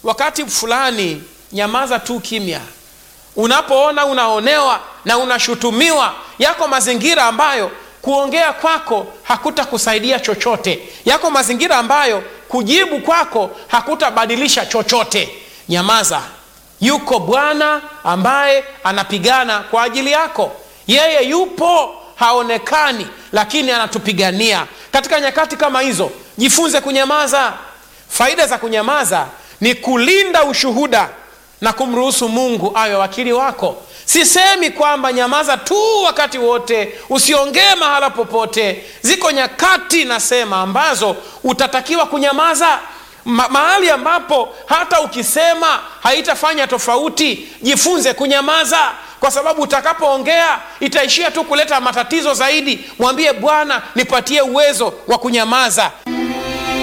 wakati fulani nyamaza tu kimya unapoona unaonewa na unashutumiwa yako mazingira ambayo kuongea kwako hakutakusaidia chochote yako mazingira ambayo kujibu kwako hakutabadilisha chochote nyamaza yuko bwana ambaye anapigana kwa ajili yako yeye yupo haonekani lakini anatupigania katika nyakati kama hizo jifunze kunyamaza faida za kunyamaza ni kulinda ushuhuda na kumruhusu mungu awe wakili wako sisemi kwamba nyamaza tu wakati wote usiongee mahala popote ziko nyakati nasema ambazo utatakiwa kunyamaza Ma- mahali ambapo hata ukisema haitafanya tofauti jifunze kunyamaza kwa sababu utakapoongea itaishia tu kuleta matatizo zaidi mwambie bwana nipatie uwezo wa kunyamaza